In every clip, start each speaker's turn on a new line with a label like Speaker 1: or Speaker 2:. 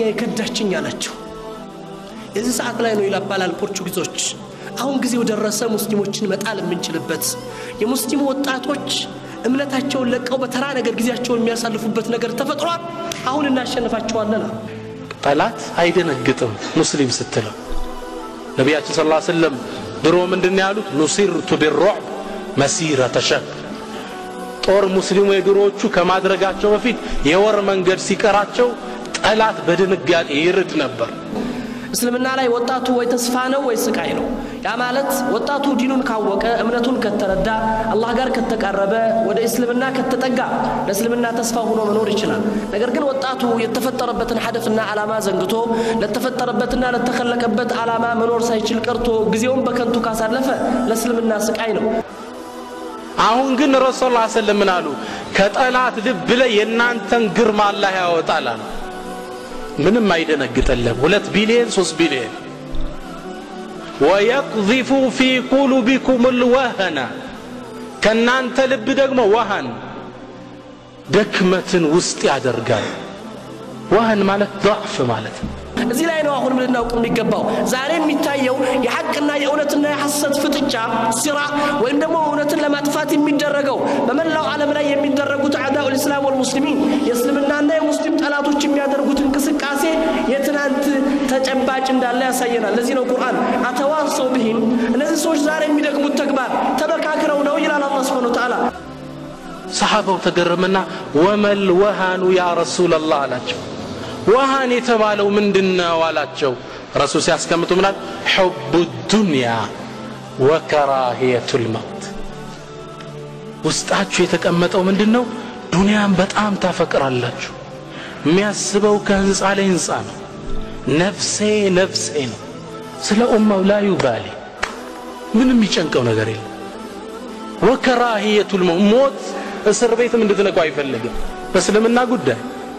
Speaker 1: የከዳችኝ አላቸው። የዚህ ሰዓት ላይ ነው ይላባላል ፖርቹጊዞች። አሁን ጊዜው ደረሰ ሙስሊሞችን መጣል የምንችልበት የሙስሊሙ ወጣቶች እምነታቸውን ለቀው በተራ ነገር ጊዜያቸውን የሚያሳልፉበት ነገር ተፈጥሯል። አሁን እናሸንፋቸዋለን።
Speaker 2: ጠላት አይደነግጥም ሙስሊም ስትለው። ነቢያችን ስ ሰለም ድሮ ምንድን ያሉት ኑሲርቱ ቢሩዕብ መሲረተ ሸህር ጦር ሙስሊሙ የድሮዎቹ ከማድረጋቸው በፊት የወር መንገድ ሲቀራቸው ጠላት በድንጋጤ ይርድ ነበር።
Speaker 1: እስልምና ላይ ወጣቱ ወይ ተስፋ ነው ወይ ስቃይ ነው። ያ ማለት ወጣቱ ዲኑን ካወቀ እምነቱን ከተረዳ አላህ ጋር ከተቃረበ ወደ እስልምና ከተጠጋ ለእስልምና ተስፋ ሆኖ መኖር ይችላል። ነገር ግን ወጣቱ የተፈጠረበትን ሀደፍና ዓላማ ዘንግቶ ለተፈጠረበትና ለተከለቀበት ዓላማ መኖር ሳይችል ቀርቶ ጊዜውን በከንቱ ካሳለፈ ለእስልምና ስቃይ ነው።
Speaker 2: አሁን ግን ረሱል ላ ሰለም ምን አሉ? ከጠላት ልብ ላይ የእናንተን ግርማ አላህ ያወጣል አሉ። ምንም አይደነግጠለም። ሁለት ቢሊየን ሶስት ቢሊየን ወየቅዚፉ ፊ ቁሉቢኩም ልወህነ ከእናንተ ልብ ደግሞ ወሃን ደክመትን ውስጥ ያደርጋል። ወህን ማለት ضዕፍ ማለት ነው።
Speaker 1: እዚህ ላይ ነው አሁንም ልናውቅ የሚገባው። ዛሬ የሚታየው የሐቅና የእውነትና የሐሰት ፍጥጫ ሲራ ወይም ደግሞ እውነትን ለማጥፋት የሚደረገው በመላው ዓለም ላይ የሚደረጉት አዕዳኡ ልእስላም ወልሙስሊሚን የእስልምናና የሙስሊም ጠላቶች የሚያደርጉት እንቅስቃሴ የትናንት ተጨባጭ እንዳለ ያሳየናል። ለዚህ ነው ቁርአን አተዋሰው ብሂም እነዚህ ሰዎች ዛሬ የሚደግሙት ተግባር ተመካክረው ነው ይላል አላህ ስብሐነ ወተዓላ።
Speaker 2: ሰሓባው ተገረመና ወመል ወሃኑ ያ ረሱላላህ አላቸው። ወሃን የተባለው ምንድን ነው አላቸው። ረሱል ሲያስቀምጡ ምናል ሑቡ ዱንያ ወከራሂየቱ ልመውት ውስጣችሁ የተቀመጠው ምንድን ነው? ዱንያን በጣም ታፈቅራላችሁ። የሚያስበው ከህንፃ ላይ ህንፃ ነው። ነፍሴ ነፍሴ ነው። ስለ ኡማው ላዩ ባሌ ምንም የሚጨንቀው ነገር የለም። ወከራሂየቱ ልመውት ሞት እስር ቤትም እንድትነቁ አይፈልግም። በእስልምና ጉዳይ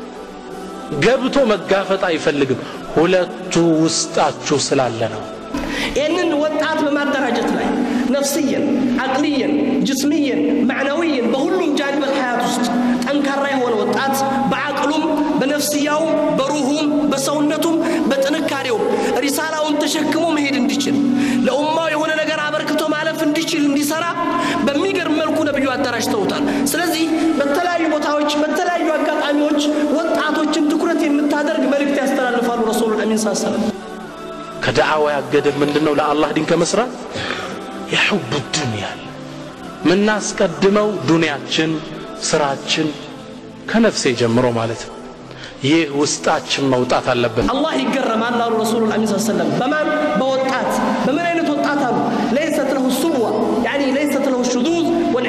Speaker 2: ገብቶ መጋፈጥ አይፈልግም። ሁለቱ ውስጣችሁ ስላለ ነው።
Speaker 1: ይህንን ወጣት በማደራጀት ላይ ነፍስየን፣ አቅልየን፣ ጅስምየን፣ ማዕናዊየን በሁሉም ጃንበል ሀያት ውስጥ ጠንካራ የሆነ ወጣት በአቅሉም፣ በነፍስያውም፣ በሩሁም፣ በሰውነቱም፣ በጥንካሬውም ሪሳላውን ተሸክሞ መሄድ እንዲችል ለኡማው የሆነ ነገር አበርክቶ ማለፍ እንዲችል እንዲሰራ በሚገርም መልኩ ነቢዩ አደራጅተውታል። ስለዚህ በተለያዩ ቦታዎች በተለያዩ አጋጣሚዎች ወጣቶችን ትኩረት የምታደርግ መልእክት ያስተላልፋሉ ረሱሉል አሚን ስ ሰለም
Speaker 2: ከደዓዋ ያገደን ምንድን ነው? ለአላህ ዲን ከመስራት የሑቡ ዱንያ ምናስቀድመው ዱንያችን፣ ስራችን ከነፍሴ ጀምሮ ማለት ነው። ይህ ውስጣችን መውጣት አለበት።
Speaker 1: አላህ ይገረማል አሉ ረሱሉል አሚን ስ ሰለም በማን በወጣት በምን አይነት ወጣት አሉ ለይሰት ለሁ ሱብዋ ያኒ ለይሰት ለሁ ሹዙዝ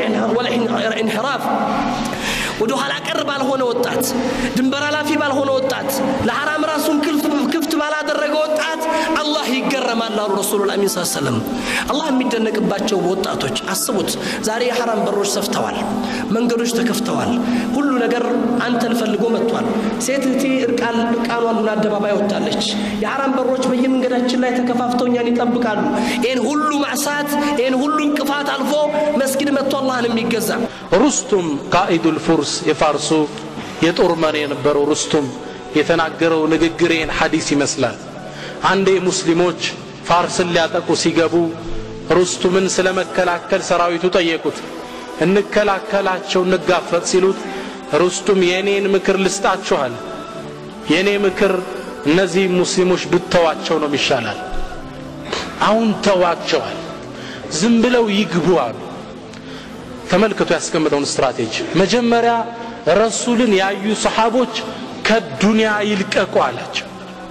Speaker 1: ወልኢንሕራፍ ወደ ኋላ ቀር ባልሆነ ወጣት ድንበር ኃላፊ ባልሆነ ወጣት ለሐራም ራሱን ክፍት ባላደረገ ወጣት አላህ ይገረማል አሉ ረሱሉል አሚን ስ ሰለም አላህ የሚደነቅባቸው ወጣቶች አስቡት ዛሬ የሐራም በሮች ሰፍተዋል መንገዶች ተከፍተዋል ሁሉ ነገር አንተን ፈልጎ መጥቷል ሴት እህቴ እርቃኗን አደባባይ ወጥታለች የሐራም በሮች በየመንገዳችን ላይ ተከፋፍተው እኛን ይጠብቃሉ ይህን ሁሉ ማዕሳት ይህን ሁሉ እንቅፋት አልፎ መስጊድ መጥቶ አላህን የሚገዛ
Speaker 2: ሩስቱም ቃኢዱል ፉርስ የፋርሱ የጦር መሪ የነበረው ሩስቱም የተናገረው ንግግሬን ሐዲስ ይመስላል። አንዴ ሙስሊሞች ፋርስን ሊያጠቁ ሲገቡ ሩስቱምን ስለ መከላከል ሰራዊቱ ጠየቁት። እንከላከላቸው እንጋፈጥ ሲሉት ሩስቱም የእኔን ምክር ልስጣችኋል። የእኔ ምክር እነዚህ ሙስሊሞች ብተዋቸው ነው ይሻላል። አሁን ተዋቸዋል። ዝም ብለው ይግቡ አሉ። ተመልክቶ ያስቀምጠውን ስትራቴጂ መጀመሪያ ረሱልን ያዩ ሰሓቦች ከዱንያ ይልቀቁ አላቸው።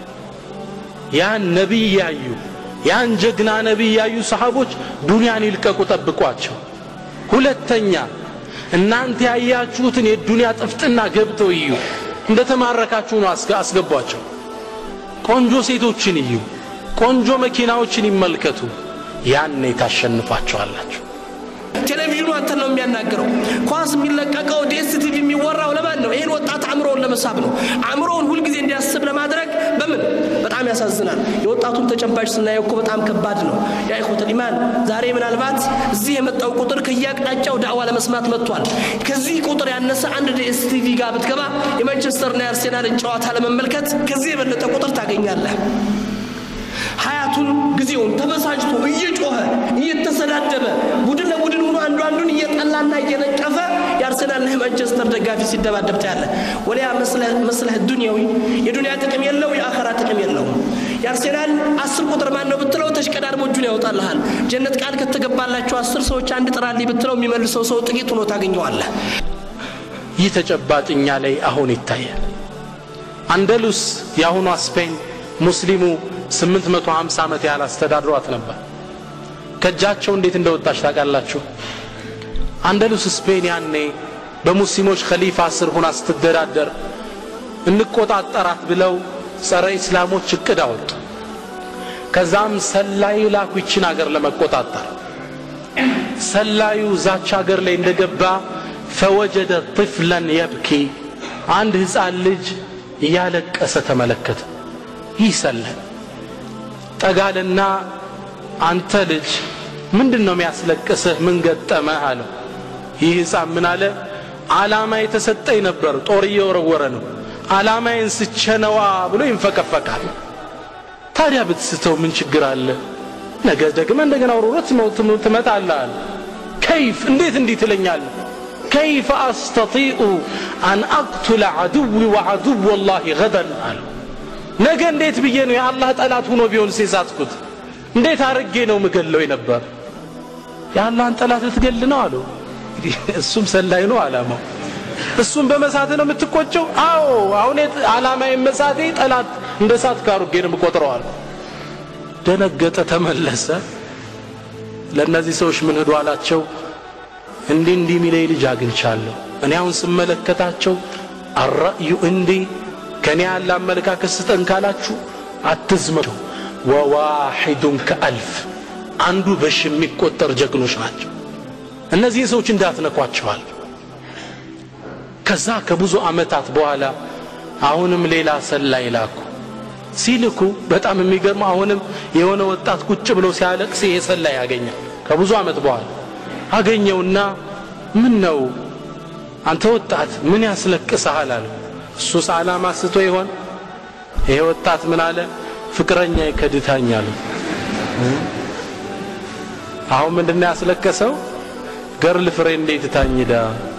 Speaker 2: ያን ነቢይ ያዩ ያን ጀግና ነቢይ ያዩ ሰሓቦች ዱንያን ይልቀቁ፣ ጠብቋቸው። ሁለተኛ እናንተ ያያችሁትን የዱንያ ጥፍጥና ገብተው እዩ፣ እንደ ተማረካችሁ ነው አስገቧቸው። ቆንጆ ሴቶችን እዩ፣ ቆንጆ መኪናዎችን ይመልከቱ። ያኔ ታሸንፏቸዋላችሁ።
Speaker 1: ቴሌቪዥኑ አንተን ነው የሚያናገረው። ኳስ የሚለቀቀው ዴስ ቲቪ የሚወራው ለማን ነው? ይህን ወጣት አእምሮውን ለመሳብ ነው። አእምሮውን ሁልጊዜ እንዲያስብ ለማድረግ በምን በጣም ያሳዝናል። የወጣቱን ተጨባጭ ስናየው እኮ በጣም ከባድ ነው። ያ ኢኹወተል ኢማን ዛሬ ምናልባት እዚህ የመጣው ቁጥር ከየአቅጣጫው ዳዕዋ ለመስማት መጥቷል። ከዚህ ቁጥር ያነሰ አንድ ዲኤስቲቪ ጋር ብትገባ የማንቸስተርና የአርሴናልን ጨዋታ ለመመልከት ከዚህ የበለጠ ቁጥር ታገኛለህ። ሀያቱን ጊዜውን ተበሳጭቶ እየጮኸ እየተሰዳደበ ቡድን ለቡድን ሆኖ አንዱ አንዱን እየጠላና እየነቀፈ የአርሰናልና የማንቸስተር ደጋፊ ሲደባደብ ታያለህ። ወሊያ መስለህ ዱንያዊ የዱንያ ጥቅም የለው የአኸራ ጥቅም የለውም። የአርሴናል አስር ቁጥር ማን ነው ብትለው ተሽቀዳድሞ እጁን ያወጣልሃል። ጀነት ቃል ከተገባላቸው አስር ሰዎች አንድ ጥራልኝ ብትለው የሚመልሰው ሰው ጥቂት ሆኖ ታገኘዋለህ።
Speaker 2: ይህ ተጨባጭ እኛ ላይ አሁን ይታያል። አንደሉስ የአሁኗ ስፔን ሙስሊሙ 850 ዓመት ያህል አስተዳድሯት ነበር። ከእጃቸው እንዴት እንደወጣች ታውቃላችሁ? አንደሉስ ስፔን ያኔ በሙስሊሞች ኸሊፋ ስር ሁና ስትደዳደር እንቆጣጠራት ብለው ጸረ ኢስላሞች እቅድ አወጡ። ከዛም ሰላዩ ላኩ ይችን አገር ለመቆጣጠር። ሰላዩ ዛች አገር ላይ እንደገባ ፈወጀደ ጥፍለን የብኪ አንድ ሕፃን ልጅ እያለቀሰ ተመለከተ። ይህ ሰላይ ጠጋልና አንተ ልጅ ምንድን ነው የሚያስለቅስህ? ምን ገጠመህ አለው። ይህ ሕፃን ምን አለ? ዓላማ የተሰጠኝ ነበር፣ ጦር እየወረወረ ነው፣ ዓላማዬን ስቸነዋ ብሎ ይንፈቀፈቃል። ታዲያ ብትስተው ምን ችግር አለ? ነገ ደግመ እንደገና ወርውረት ትመጣለህ አለ። ከይፍ እንዴት እንዲህ ትለኛለህ? ከይፈ አስተጢኡ አን አቅቱለ ዐድዊ ወዐድወ ላሂ ገደን አለው። ነገ እንዴት ብዬ ነው የአላህ ጠላት ሆኖ ቢሆን ሴሳትኩት እንዴት አርጌ ነው ምገለው የነበር የአላህን ጠላት ልትገል ነው አለው እሱም ሰላይ ነው አላማው እሱም በመሳት ነው የምትቆጨው አዎ አሁን አላማ መሳቴ ጠላት እንደ ሳት ካሩጌ ነው የምቆጥረዋል ደነገጠ ተመለሰ ለእነዚህ ሰዎች ምን ሂዱ አላቸው እንዲህ እንዲህ ሚለይ ልጅ አግኝቻለሁ እኔ አሁን ስመለከታቸው አራእዩ እንዲህ ከኔ ያለ አመለካከት ስጠን ካላችሁ አትዝመቸው ወዋሒዱን ከአልፍ አንዱ በሽ የሚቆጠር ጀግኖች ናቸው እነዚህን ሰዎች እንዳትነኳቸዋል ከዛ ከብዙ ዓመታት በኋላ አሁንም ሌላ ሰላይ ላኩ ሲልኩ በጣም የሚገርመው አሁንም የሆነ ወጣት ቁጭ ብሎ ሲያለቅስ ይሄ ሰላይ ያገኛል ከብዙ ዓመት በኋላ አገኘውና ምን ነው አንተ ወጣት ምን ያስለቅስሃል አለው እሱስ ዓላማ ስቶ ይሆን ይሄ ወጣት ምን አለ ፍቅረኛ ይከድታኝ አለ አሁን ምንድነው ያስለቀሰው ገርል ፍሬንድ እንዴት ታኝዳ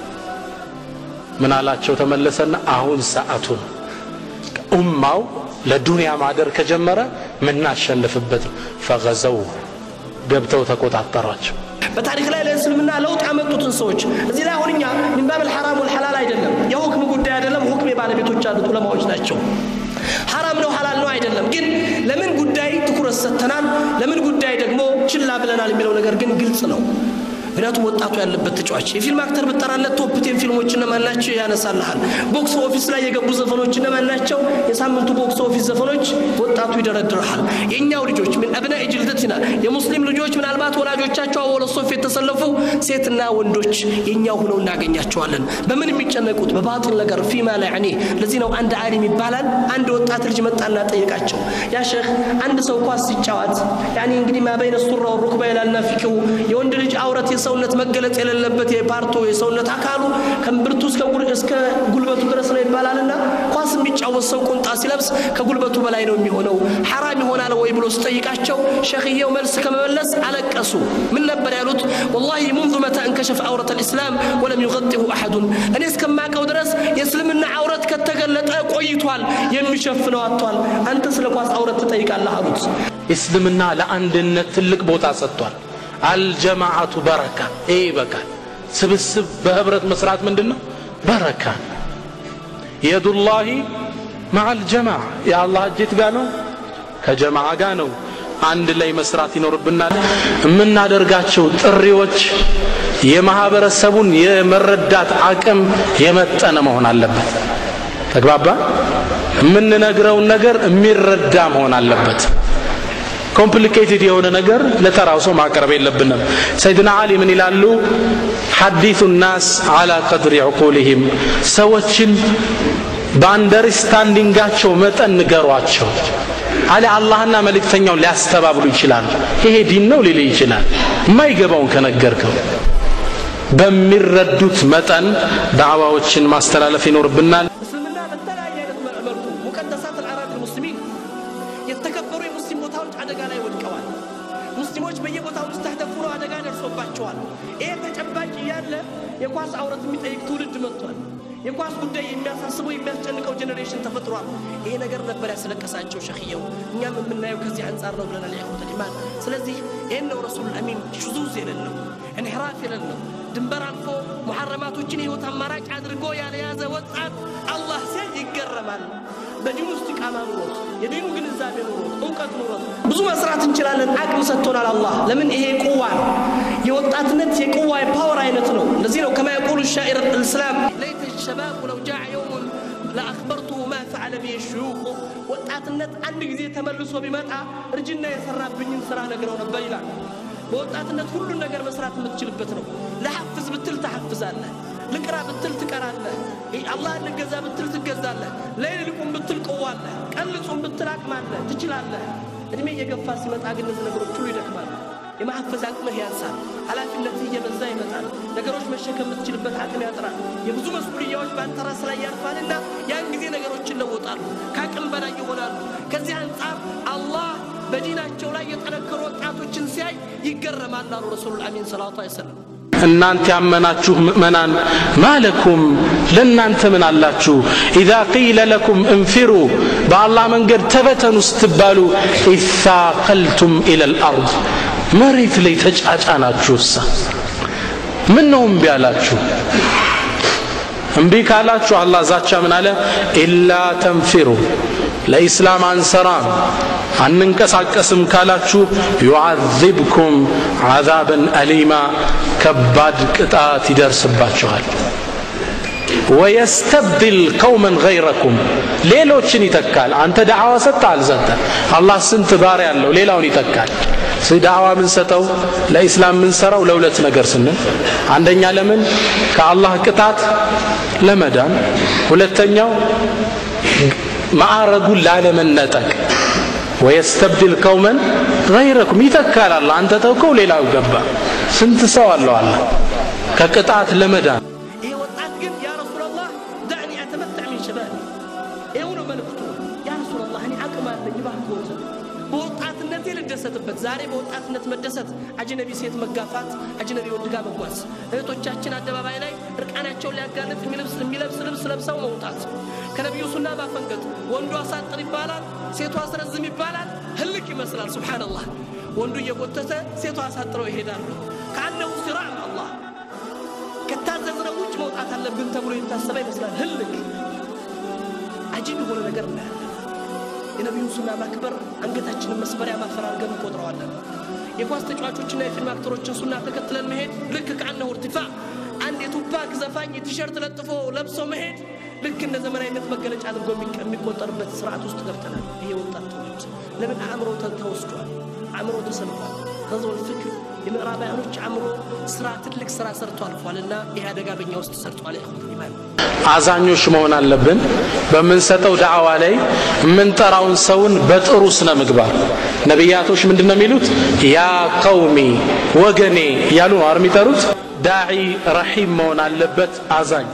Speaker 2: ምን አላቸው ተመለሰና አሁን ሰዓቱ ነው ኡማው ለዱንያ ማደር ከጀመረ ምናሸንፍበት ነው ፈገዘው ገብተው ተቆጣጠሯቸው
Speaker 1: በታሪክ ላይ ለእስልምና ለውጥ ያመጡትን ሰዎች እዚህ ላይ አሁን እኛ ሚን ባብል ሐራም ወልሐላል አይደለም የሁክም ጉዳይ አይደለም ሁክም የባለቤቶች ያሉት ዑለማዎች ናቸው ሐራም ነው ሐላል ነው አይደለም ግን ለምን ጉዳይ ትኩረት ሰጥተናል ለምን ጉዳይ ደግሞ ችላ ብለናል የሚለው ነገር ግን ግልጽ ነው ምክንያቱም ወጣቱ ያለበት ተጫዋች የፊልም አክተር ብጠራለት ቶፕ ቴን ፊልሞች እነማን ናቸው ያነሳልሃል ቦክስ ኦፊስ ላይ የገቡ ዘፈኖች እነማን ናቸው የሳምንቱ ቦክስ ኦፊስ ዘፈኖች ወጣቱ ይደረድርሃል የእኛው ልጆች ምን አብና ጅልደትና የሙስሊም ልጆች ምናልባት ወላጆቻቸው አወለ ሶፍ የተሰለፉ ሴትና ወንዶች የእኛው ሆነው እናገኛቸዋለን በምን የሚጨነቁት በባጢል ነገር ፊማ ላይ ያኔ ለዚህ ነው አንድ አሊም ይባላል አንድ ወጣት ልጅ መጣና ጠየቃቸው ያ ሼክ አንድ ሰው ኳስ ሲጫወት ያኔ እንግዲህ ማበይነ ሱራ ወሩክባ ይላልና ፊክሁ የወንድ ልጅ አውረት የሰውነት መገለጽ የሌለበት የፓርቶ የሰውነት አካሉ ከእምብርቱ እስከ ጉልበቱ ድረስ ነው ይባላልና ኳስ የሚጫወት ሰው ቁንጣ ሲለብስ ከጉልበቱ በላይ ነው የሚሆነው ሐራም ይሆናል ወይ ብሎ ስጠይቃቸው ሸክየው መልስ ከመመለስ አለቀሱ ምን ነበር ያሉት ወላሂ ሙንዙ መታ እንከሸፍ አውረት ልእስላም ወለም ዩغጢሁ አሐዱን እኔ እስከማቀው ድረስ የእስልምና አውረት ከተገለጠ ቆይቷል የሚሸፍነው አጥቷል አንተ ስለ ኳስ አውረት ትጠይቃለህ አሉት
Speaker 2: እስልምና ለአንድነት ትልቅ ቦታ ሰጥቷል አልጀማዓቱ በረካ ይሄ ይበቃል ስብስብ በህብረት መስራት ምንድን ነው በረካ የዱላሂ መዓ አልጀማዓ የአላህ እጅት ጋር ነው ከጀማዓ ጋር ነው አንድ ላይ መስራት ይኖርብናል የምናደርጋቸው ጥሪዎች የማህበረሰቡን የመረዳት አቅም የመጠነ መሆን አለበት ተግባባ የምንነግረውን ነገር የሚረዳ መሆን አለበት ኮምፕሊኬትድ የሆነ ነገር ለተራው ሰው ማቅረብ የለብንም ሰይድና አሊ ምን ይላሉ ሐዲቱ ናስ አላ ቀድሪ ዕቁልህም ሰዎችን በአንደርስታንዲንጋቸው መጠን ንገሯቸው አለ አላህና መልእክተኛውን ሊያስተባብሉ ይችላሉ ይሄ ዲን ነው ሊል ይችላል የማይገባውን ከነገርከው በሚረዱት መጠን ዳዕዋዎችን ማስተላለፍ ይኖርብናል
Speaker 1: እስልምና በተለያየ አይነት መልኩ ሙቀደሳት አልአራድ ሙስሊሚን የተከበሩ የሙስሊም ቦታዎች አደጋ ላይ ወድቀዋል። ሙስሊሞች በየቦታው ውስጥ አደጋ ደርሶባቸዋል። ይሄ ተጨባጭ እያለ የኳስ አውረት የሚጠይቅ ትውልድ መጥቷል። የኳስ ጉዳይ የሚያሳስበው የሚያስጨንቀው ጄኔሬሽን ተፈጥሯል። ይሄ ነገር ነበር ያስለቀሳቸው ሸክየው። እኛም የምናየው ከዚህ አንጻር ነው ብለናል። ያኹተል ኢማን። ስለዚህ ይህን ነው ረሱል አሚን ሹዙዝ የሌለው እንሕራፍ የሌለው ድንበር አልፎ ሙሐረማቶችን የህይወት አማራጭ አድርጎ ያልያዘ ወጣት አላህ ሲያይ ይገረማል። በዲኑ ውስጥ ቃማ ኑሮት የዲኑ ግንዛቤ ኑሮት እውቀት ኑሮት ብዙ መስራት እንችላለን። አቅም ሰጥቶናል አላህ። ለምን ይሄ ቁዋ ነው። የወጣትነት የቁዋ የፓወር አይነት ነው። እንደዚህ ነው ከማ የቁሉ ሻኢር ልእስላም ለይተ ሸባቡ ለው ጃዕ የውሙን ለአክበርቱሁ ማ ፈዓለ ብየ ሽዩኹ ወጣትነት አንድ ጊዜ ተመልሶ ቢመጣ እርጅና የሰራብኝን ስራ ነግረው ነበር ይላል። በወጣትነት ሁሉን ነገር መስራት የምትችልበት ነው። ለሐፍዝ ብትል ተሐፍዛለህ። ልቅራ ብትል ትቀራለህ። አላህ ልገዛ ብትል ትገዛለህ። ለይል ልቁም ብትል ቅዋለህ። ቀን ልጹም ብትል አቅማለህ፣ ትችላለህ። እድሜ እየገፋ ሲመጣ ግን እነዚህ ነገሮች ሁሉ ይደክማሉ። የማሐፈዝ አቅምህ ያንሳል። ኃላፊነትህ እየበዛ ይመጣል። ነገሮች መሸከም የምትችልበት አቅም ያጥራል። የብዙ መስኡልያዎች በአንተ ራስ ላይ ያልፋልና ያን ጊዜ ነገሮች ይለወጣሉ፣ ከአቅም በላይ ይሆናሉ። ከዚህ አንጻር አላህ በዲናቸው ላይ የጠነከሩ ወጣቶችን ሲያይ ይገረማል አሉ ረሱሉል አሚን ሰለላሁ ዐለይሂ ወሰለም።
Speaker 2: እናንተ ያመናችሁ ምእመናን ማለኩም ለእናንተ ምን አላችሁ ኢዛ ቂለ ለኩም እንፊሩ በአላህ መንገድ ተበተኑ ስትባሉ ኢታቀልቱም ኢለ ልአርድ መሬት ላይ ተጫጫናችሁሳ ምን ነው እምቢ አላችሁ እምቢ ካላችሁ አላህ ዛቻ ምን አለ ኢላ ተንፊሩ ለኢስላም አንሰራም አንንቀሳቀስም ካላችሁ ዩዓذብኩም ዓዛበን አሊማ ከባድ ቅጣት ይደርስባችኋል ወየስተብድል ቀውመን ገይረኩም ሌሎችን ይተካል አንተ ዳዕዋ ሰጠ አልሰጠ አላህ ስንት ባሪያ ያለው ሌላውን ይተካል ዳዕዋ ምንሰጠው ለኢስላም ምንሰራው ለሁለት ነገር ስንል አንደኛ ለምን ከአላህ ቅጣት ለመዳን ሁለተኛው ማዕረጉን ላለመነጠቅ ወየስተብድል ቀውመን ገይረኩም ይተካል አላ አንተ ተውከው ሌላው ገባ ስንት ሰው አለው አላ ከቅጣት ለመዳን
Speaker 1: ይሄ ወጣት ግን ያ ረሱላላህ ዳዕኒ አተመታዕ ሚን ሸባቢ ይኸው ነው መልእክቱ ያ ረሱላላህ እኔ አቅም አለኝ እባክዎት በወጣትነቴ ልደሰትበት ዛሬ በወጣትነት መደሰት አጅነቢ ሴት መጋፋት አጅነቢ ወንድ ጋር መጓዝ እህቶቻችን አደባባይ ላይ እርቃናቸውን ሊያጋልጥ የሚለብስ ልብስ ለብሰው መውጣት ከነቢዩ ሱና ማፈንገጥ ወንዱ አሳጥር ይባላል ሴቷ አስረዝም ይባላል ህልቅ ይመስላል ሱብሓነላህ ወንዱ እየጎተተ ሴቷ አሳጥረው ይሄዳሉ ከአነሁ ሲራዕ አላህ ከታዘዝነው ውጭ መውጣት አለብን ተብሎ የታሰበ ይመስላል ህልቅ አጂብ የሆነ ነገር እናያለን የነቢዩን ሱና ማክበር አንገታችንን መስበሪያ ማፈር አድርገን እንቆጥረዋለን የኳስ ተጫዋቾችና የፊልም አክተሮችን ሱና ተከትለን መሄድ ልክ ከአነሁ እርቲፋ አንድ የቱፓክ ዘፋኝ ቲሸርት ለጥፎ ለብሶ መሄድ ልክ እንደ ዘመናዊነት መገለጫ አድርጎ የሚቆጠርበት ስርዓት ውስጥ ገብተናል ይሄ ወጣት ትውልድ ለምን አእምሮ ተወስዷል አእምሮ ተሰልፏል ገዘወል ፍክር የምዕራባውያኖች አእምሮ ስራ ትልቅ ስራ ሰርቶ አልፏልና ይህ አደጋ በኛ ውስጥ ሰርቷል ይኹት ኢማን
Speaker 2: አዛኞች መሆን አለብን በምንሰጠው ዳዕዋ ላይ የምንጠራውን ሰውን በጥሩ ስነ ምግባር ነቢያቶች ምንድን ነው የሚሉት ያ ቀውሚ ወገኔ እያሉ ነው የሚጠሩት ዳዒ ረሒም መሆን አለበት አዛኝ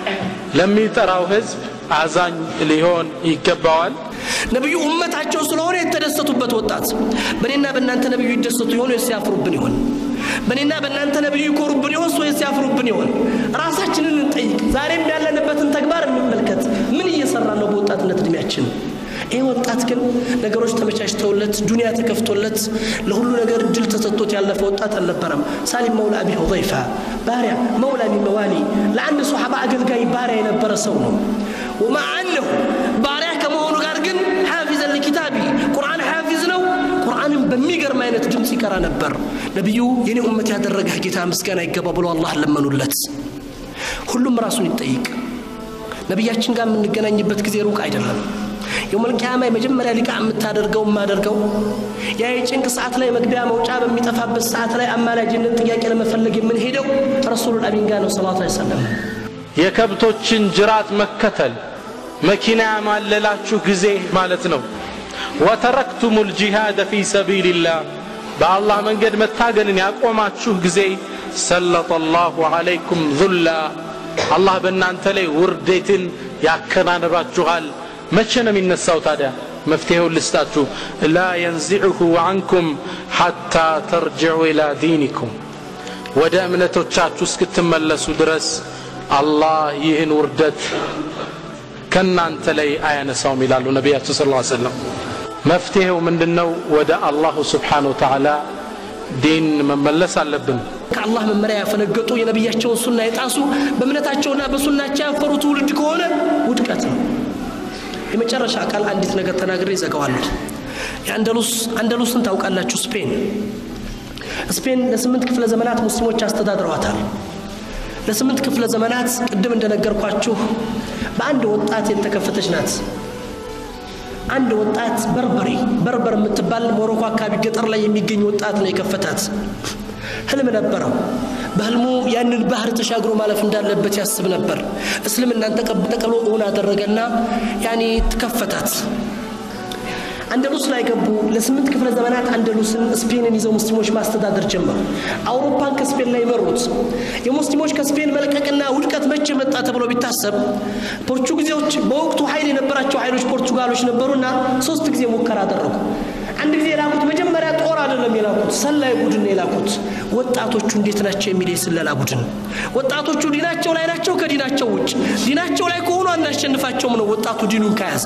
Speaker 2: ለሚጠራው ህዝብ አዛኝ ሊሆን ይገባዋል
Speaker 1: ነቢዩ እመታቸው ስለሆነ የተደሰቱበት ወጣት በእኔና በእናንተ ነቢዩ ይደሰቱ ይሆን ወይስ ያፍሩብን ይሆን በእኔና በእናንተ ነቢዩ ይኮሩብን ይሆን ወይስ ያፍሩብን ይሆን ራሳችንን እንጠይቅ ዛሬም ያለንበትን ተግባር እንመልከት ምን እየሰራ ነው በወጣትነት እድሜያችን ይህ ወጣት ግን ነገሮች ተመቻችተውለት ዱንያ ተከፍቶለት ለሁሉ ነገር እድል ተሰጥቶት ያለፈ ወጣት አልነበረም ሳሊም መውላ አቢ ሁዘይፋ ባሪያ መውላ ሚን መዋሊ ለአንድ ሶሓባ አገልጋይ ባሪያ የነበረ ሰው ነው ወማ አነሁ ባሪያ ከመሆኑ ጋር ግን ሓፊዘን ሊኪታቢ ቁርአን ሓፊዝ ነው ቁርአንን በሚገርም አይነት ድምፅ ይቀራ ነበር ነቢዩ የኔ ኡመት ያደረገህ ጌታ ምስጋና ይገባ ብሎ አላህ ለመኑለት ሁሉም ራሱን ይጠይቅ ነቢያችን ጋር የምንገናኝበት ጊዜ ሩቅ አይደለም የውመልቅያማ የመጀመሪያ ሊቃ የምታደርገው የማደርገው ያ የጭንቅ ሰዓት ላይ መግቢያ መውጫ በሚጠፋበት ሰዓት ላይ አማላጅነት ጥያቄ ለመፈለግ የምንሄደው ረሱሉል አሚን ጋር ነው ሰላቱ ሰለም
Speaker 2: የከብቶችን ጅራት መከተል መኪና ያማለላችሁ ጊዜ ማለት ነው ወተረክቱም ልጂሃደ ፊ ሰቢልላህ በአላህ መንገድ መታገልን ያቆማችሁ ጊዜ ሰለጠ ላሁ ዓለይኩም ዙላ አላህ በእናንተ ላይ ውርዴትን ያከናንባችኋል መቼ ነው የሚነሳው ታዲያ መፍትሄውን ልስጣችሁ ላ የንዚዕሁ አንኩም ሐታ ተርጅዑ ኢላ ዲኒኩም ወደ እምነቶቻችሁ እስክትመለሱ ድረስ አላህ ይህን ውርደት ከእናንተ ላይ አያነሳውም ይላሉ ነቢያችን ስ ሰለም መፍትሄው ምንድን ነው ወደ አላሁ ስብሓን ወተዓላ ዲን መመለስ አለብን
Speaker 1: ከአላህ መመሪያ ያፈነገጡ የነቢያቸውን ሱና የጣሱ በእምነታቸውና በሱናቸው ያፈሩ ትውልድ ከሆነ ውድቀት ነው የመጨረሻ ቃል አንዲት ነገር ተናግሬ ይዘጋዋለሁ የአንደሉስ አንደሉስን ታውቃላችሁ ስፔን ስፔን ለስምንት ክፍለ ዘመናት ሙስሊሞች አስተዳድረዋታል ለስምንት ክፍለ ዘመናት ቅድም እንደነገርኳችሁ በአንድ ወጣት የተከፈተች ናት አንድ ወጣት በርበሪ በርበር የምትባል ሞሮኮ አካባቢ ገጠር ላይ የሚገኝ ወጣት ነው የከፈታት ህልም ነበረው በህልሙ ያንን ባህር ተሻግሮ ማለፍ እንዳለበት ያስብ ነበር እስልምናን ተቀብሎ እውን አደረገና ያኔ ትከፈታት አንደሉስ ላይ ገቡ ለስምንት ክፍለ ዘመናት አንደሉስን ስፔንን ይዘው ሙስሊሞች ማስተዳደር ጀመሩ አውሮፓን ከስፔን ላይ መሩት የሙስሊሞች ከስፔን መልቀቅና ውድቀት መቼ መጣ ተብሎ ቢታሰብ ፖርቹጊዜዎች በወቅቱ ኃይል የነበራቸው ኃይሎች ፖርቱጋሎች ነበሩና ሶስት ጊዜ ሙከራ አደረጉ አንድ ጊዜ የላኩት መጀመሪያ ጦር አይደለም የላኩት ሰላይ ቡድን የላኩት ወጣቶቹ እንዴት ናቸው የሚል የስለላ ቡድን ወጣቶቹ ዲናቸው ላይ ናቸው ከዲናቸው ውጭ ዲናቸው ላይ ከሆኑ አናሸንፋቸውም ነው ወጣቱ ዲኑን ከያዘ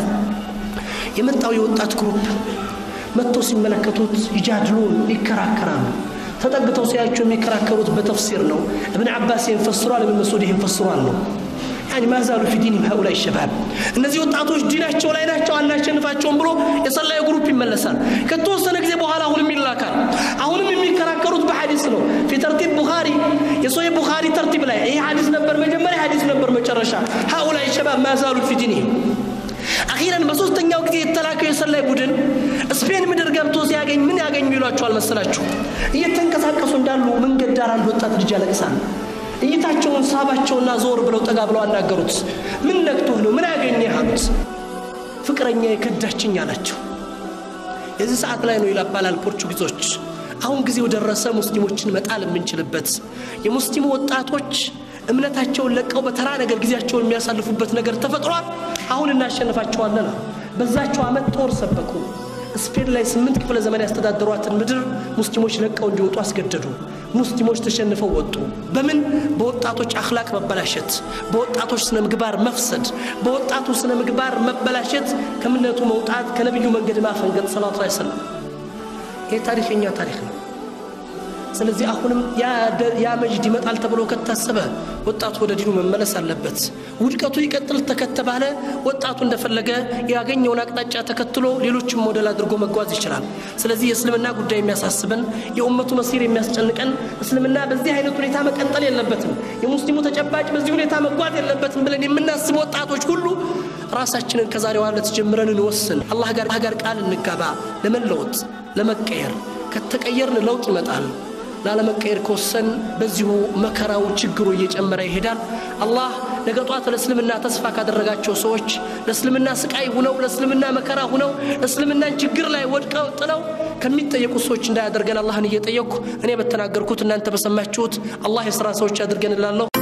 Speaker 1: የመጣው የወጣት ግሩፕ መጥተው ሲመለከቱት ይጃድሉን ይከራከራሉ ተጠግተው ሲያቸው የሚከራከሩት በተፍሲር ነው እብን አባስ ይህን ፈስሯል እብን መስዑድ ይህን ፈስሯል ነው ያኒ ማዛሉ ፊ ዲኒም ሀኡላይ ሸባብ እነዚህ ወጣቶች ዲናቸው ላይ ናቸው አናሸንፋቸውም ብሎ የሰላይ ግሩፕ ይመለሳል ከተወሰነ ጊዜ በኋላ አሁንም ይላካል አሁንም የሚከራከሩት በሐዲስ ነው ፊ ተርቲብ ቡኻሪ የሶሂህ ቡኻሪ ተርቲብ ላይ ይሄ ሐዲስ ነበር መጀመሪያ ሐዲስ ነበር መጨረሻ ሀኡላይ ሸባብ ማዛሉ ፊ ዲኒህም አኺረን በሶስተኛው ጊዜ የተላከው የሰላይ ቡድን ስፔን ምድር ገብቶ ሲያገኝ ምን ያገኙ ይሏቸዋል መሰላችሁ እየተንቀሳቀሱ እንዳሉ መንገድ ዳር አንድ ወጣት ልጅ ያለቅሳል እይታቸውን ሳባቸውና ዞር ብለው ጠጋ ብለው አናገሩት ምን ነክቶህ ነው ምን ያገኘህ አሉት ፍቅረኛ የከዳችኝ አላቸው የዚህ ሰዓት ላይ ነው ይላባላል ፖርቹጊዞች አሁን ጊዜው ደረሰ ሙስሊሞችን መጣል የምንችልበት የሙስሊሙ ወጣቶች እምነታቸውን ለቀው በተራ ነገር ጊዜያቸውን የሚያሳልፉበት ነገር ተፈጥሯል አሁን እናሸንፋቸዋለን በዛቸው አመት ጦር ሰበኩ ስፔን ላይ ስምንት ክፍለ ዘመን ያስተዳደሯትን ምድር ሙስሊሞች ለቀው እንዲወጡ አስገደዱ ሙስሊሞች ተሸንፈው ወጡ በምን በወጣቶች አክላቅ መበላሸት በወጣቶች ስነ ምግባር መፍሰድ በወጣቱ ስነ ምግባር መበላሸት ከእምነቱ መውጣት ከነቢዩ መንገድ ማፈንገጥ ሰላቱ ላይ ሰለም ይህ ታሪክ የኛ ታሪክ ነው ስለዚህ አሁንም ያ መጅድ ይመጣል ተብሎ ከታሰበ ወጣቱ ወደ ዲኑ መመለስ አለበት ውድቀቱ ይቀጥል ተከተባለ ወጣቱ እንደፈለገ ያገኘውን አቅጣጫ ተከትሎ ሌሎችም ሞዴል አድርጎ መጓዝ ይችላል ስለዚህ የእስልምና ጉዳይ የሚያሳስበን የኡመቱ መሲር የሚያስጨንቀን እስልምና በዚህ አይነት ሁኔታ መቀጠል የለበትም የሙስሊሙ ተጨባጭ በዚህ ሁኔታ መጓዝ የለበትም ብለን የምናስብ ወጣቶች ሁሉ ራሳችንን ከዛሬዋ ዕለት ጀምረን እንወስን አላህ ጋር ቃል እንጋባ ለመለወጥ ለመቀየር ከተቀየርን ለውጥ ይመጣል ላለመቀየር ከወሰን በዚሁ መከራው ችግሩ እየጨመረ ይሄዳል አላህ ነገ ጧት ለእስልምና ተስፋ ካደረጋቸው ሰዎች ለእስልምና ስቃይ ሁነው ለእስልምና መከራ ሁነው ለእስልምናን ችግር ላይ ወድቀው ጥለው ከሚጠየቁ ሰዎች እንዳያደርገን አላህን እየጠየቅኩ እኔ በተናገርኩት እናንተ በሰማችሁት አላህ የሥራ ሰዎች ያድርገን እላለሁ